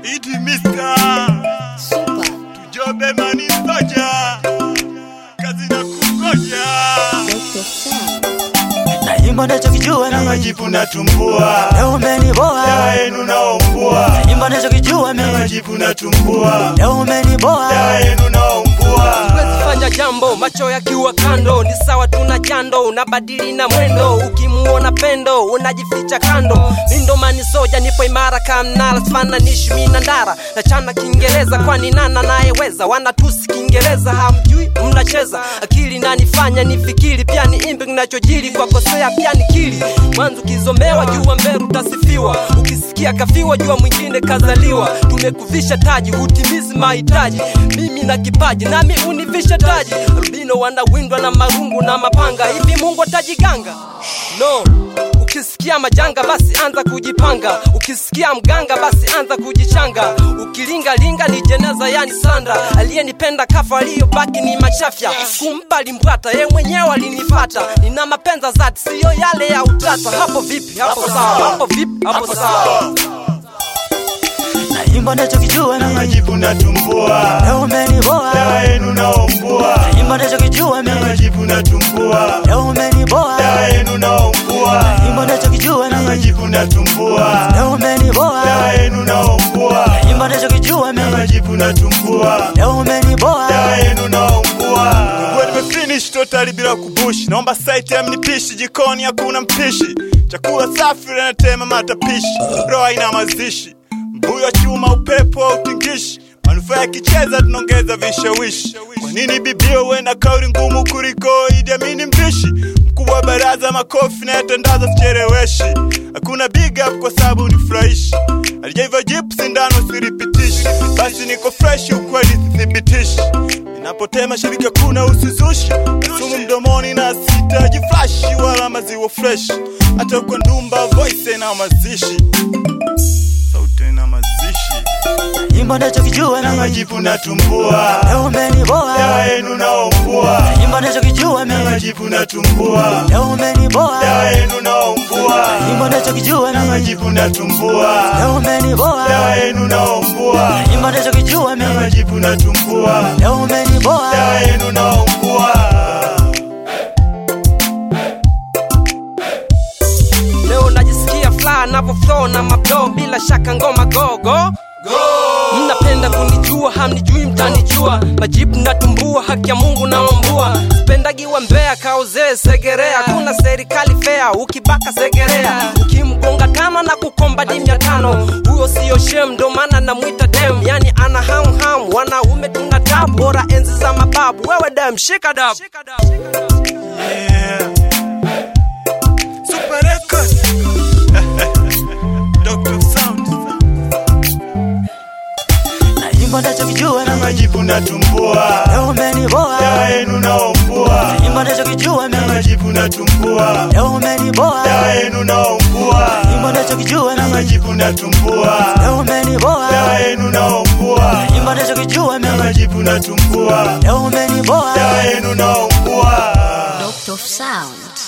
Iti Mr. Super Tujobe mani mtoja Kazi na kungoja Dr. Sound Naimba nachokijua Na mimi majibu natumbua Leo umeniboa Dawa yenu naombua Naimba nachokijua Na mimi majibu natumbua Leo umeniboa Dawa yenu naombua Siwezi fanya jambo macho yakiwa kando, ni sawa tuna jando, unabadili na mwendo, ukimuona pendo unajificha kando. Mindo mani soja, nipo imara kamnala, sifananishi mimi na ndara, nachana Kiingereza kwani nana nayeweza, wanatusi Kiingereza hamjui, mnacheza akili nanifanya nifikiri, pia ni imbe kinachojiri kwa kosea, pia ni kili mwanzo ukizomewa, jua mbele utasifiwa, ukisikia kafiwa, jua mwingine kazaliwa. Tumekuvisha taji, hutimizi mahitaji, mimi na kipaji, nami univisha taji. Albino wanawindwa na marungu na mapanga, hivi Mungu atajiganga? No. Ukisikia majanga basi anza kujipanga, ukisikia mganga basi anza kujichanga. Ukilingalinga ni jeneza, yani sanda. Aliyenipenda kafa, aliyobaki ni machafya. Kumpa limbwata, ye mwenyewe alinipata. Nina mapenza zati, siyo yale ya utata. Hapo vipi? Hapo sawa. Hapo vipi? Hapo sawa. Naimba nachokijua Na mimi majibu natumbua Leo umeniboa Dawa yenu naombua Naimba nachokijua Na mimi majibu natumbua Leo umeniboa Dawa yenu naombua Naimba nachokijua Na mimi majibu natumbua Leo umeniboa Dawa yenu naombua Naimba nachokijua Na mimi majibu natumbua Leo umeniboa dawa yenu naombua Nguo nimefinish totally bila kubushi naomba site ya mnipishi jikoni hakuna mpishi chakula safi linatema matapishi roho haina mazishi mbuyo chuma upepo wa utingishi manufaa yakicheza tunaongeza vishawishi kwa nini bibio uwe na kauli ngumu kuliko Idi Amin mbishi mkubwa wa baraza makofi na yatandaza sichereweshi hakuna big up kwa sababu ni fresh alijaiva jipu sindano siripitishi basi niko fresh ukweli sithibitishi Ninapotema shabiki hakuna usuzushi sumu mdomoni na sitaji flash wala maziwa fresh hata kwa ndumba voice na mazishi sauti na mazishi Naimba nachokijua na mimi majibu natumbua Leo umeniboa dawa yenu naombua Naimba nachokijua na mimi majibu natumbua Leo umeniboa dawa yenu naombua Naimba nachokijua na mimi majibu natumbua Leo umeniboa dawa yenu naombua Naimba nachokijua na mimi majibu natumbua Leo umeniboa dawa yenu naombua Leo najisikia fly navyo flow na mablo, bila shaka ngoma gogo Mnapenda kunijua, hamnijui, mtanijua. Majibu natumbua, haki ya Mungu naombua. Sipendagi wa Mbeya, kaozee Segerea, kuna serikali fea, ukibaka Segerea, ukimgonga tano na kukomba di mia tano. Huyo siyo shem, ndo maana namwita dem, yani ana ham ham. Wanaume tuna tabu, bora enzi za mababu. Wewe dem, shika dabu. Yeah. Super Record. Dr. Sound. Naimba nachokijua Na mimi majibu natumbua. Leo umeniboa Dawa yenu naombua. Naimba nachokijua Na mimi majibu natumbua. Leo umeniboa Dawa yenu naombua. Naimba nachokijua Na mimi majibu natumbua. Leo umeniboa Dawa yenu naombua. Naimba nachokijua Na mimi majibu natumbua. Leo umeniboa Dawa yenu naombua. Dr. Sound